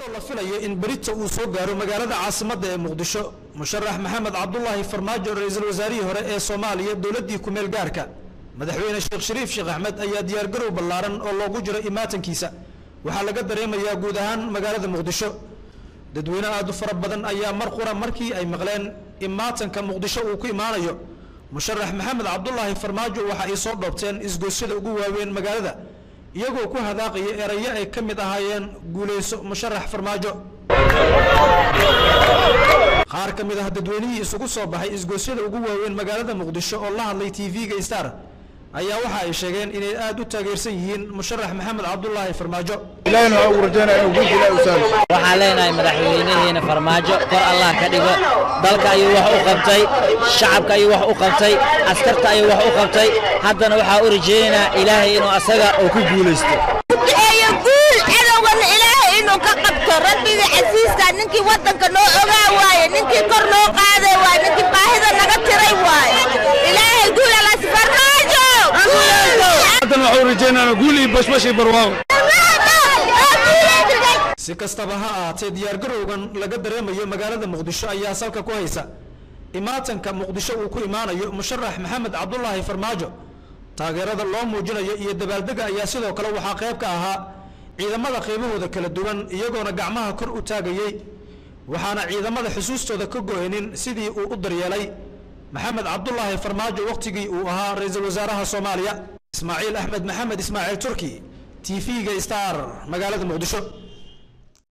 iyadoo la filayo in berita uu soo gaaro magaalada caasimadda ee muqdisho musharax maxamed cabdulaahi farmaajo ra-iisul wasaarihii hore ee soomaaliya dowladdii kumeel gaarka madaxweyne sheekh shariif sheekh axmed ayaa diyaargarow ballaaran oo loogu jiro imaatankiisa waxaa laga dareemayaa guud ahaan magaalada muqdisho dadweyne aad u fara badan ayaa mar qura markii ay maqleen imaatanka muqdisho uu ku imaanayo musharax maxamed cabdulaahi farmaajo waxa ay soo dhoobteen isgoosyada ugu waaweyn magaalada iyagoo ku hadaaqaya erayo ay ka mid ahaayeen guulayso musharax farmaajo qaar ka mid ah dadweynihii isugu soo baxay isgoosyada ugu waaweyn magaalada muqdisho oo la hadlay tv-ga star ayaa waxa ay sheegeen inay aad u taageersan yihiin musharax maxamed cabdulaahi farmaajo waxaan leenahay madaxweynaheena farmaajo kor allah ka dhigo dalka ayuu wax u qabtay shacabka ayuu wax u qabtay askarta ayuu wax u qabtay haddana waxaa u rajaynaynaa ilaahay inuu asaga oo ku guulaysto eeyo guul cadowgana ilaahay inuu ka qabto rabbiga casiiska ninkii waddanka noo ogaa waaye ninkii kor noo qaaday waaye ninkii baahida naga tiray waaye ilaahay guul alas farmaajo haddana waxaan rajaynaynaa guul iyo bashbash iyo barwaaqo si kastaba ha ahaatee diyaargarowgan laga dareemayo magaalada muqdisho ayaa salka ku haysa imaatanka muqdisho uu ku imaanayo musharax maxamed cabdulaahi farmaajo taageerada loo muujinayo iyo dabaaldega ayaa sidoo kale waxaa qayb ka ahaa ciidamada qaybahooda kala duwan iyagoona gacmaha kor u taagayey waxaana ciidamada xusuustooda ka go-aynin sidii uu u daryeelay maxamed cabdulaahi farmaajo wakhtigii uu ahaa ra-iisul wasaaraha soomaaliya ismaaciil axmed maxamed ismaaciil turki t v-ga star magaalada muqdisho